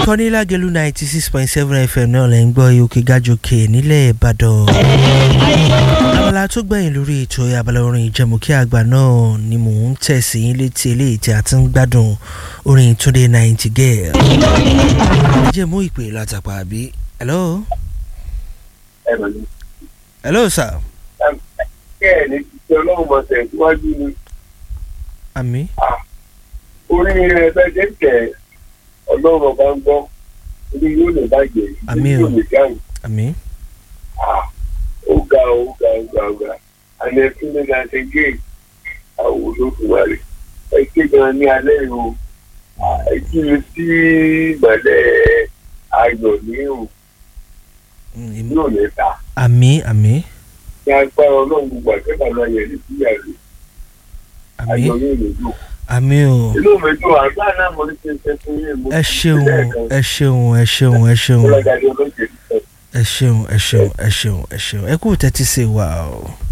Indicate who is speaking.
Speaker 1: ìkànnì lágẹ̀lú ninety six point seven fm náà lẹ́ ń gbọ́ òkè gájòkè nílẹ̀ ìbàdàn. abala tó gbẹ̀yìn lórí ètò abala orin ìjẹmùkí àgbà náà ni mò ń tẹ̀sí yín létí eléyìí tí a ti ń gbádùn orin túnde ninety girl. ẹ jẹ́ mú ìpè látàpá àbí. hello.
Speaker 2: ẹ̀rọ ni.
Speaker 1: hello sir.
Speaker 2: bẹ́ẹ̀ ni títí ọlọ́run mọ̀ tẹ̀síwájú ni
Speaker 1: àmì.
Speaker 2: orí rẹ̀ bẹ́ẹ̀ jẹ́ kẹ̀ ọlọ́run ọba ń gbọ́ orí yóò lè bàjẹ́
Speaker 1: Àmín o.
Speaker 2: yóò lè dáhùn.
Speaker 1: àmì.
Speaker 2: ó ga ó ga ó ga ó ga àná ẹtún ní láti gé àwọn olódùmarè ẹ ké gan ní alẹ́ yìí o ẹ kí mi sí ìmọ̀lẹ́ ayọ̀ ní o yóò lè ta
Speaker 1: àmì àmì
Speaker 2: ní agbára ọlọ́run gbogbo àtẹ́bà náà yẹ ní síyà rẹ̀
Speaker 1: àmì
Speaker 2: ayọ̀ yóò lè dùn.
Speaker 1: àmì o.
Speaker 2: inú mi dùn àgbà náà mo ní kí n ṣe fún yín mo
Speaker 1: ẹ ṣeun ẹ ṣeun ẹ ṣeun ẹ ṣeun
Speaker 2: ọlọ́dàdé ọlọ́jẹ̀
Speaker 1: ẹ ṣeun ẹ ṣeun ẹ ṣeun ẹ ṣeun ẹ kú tẹ́tí sí wa o.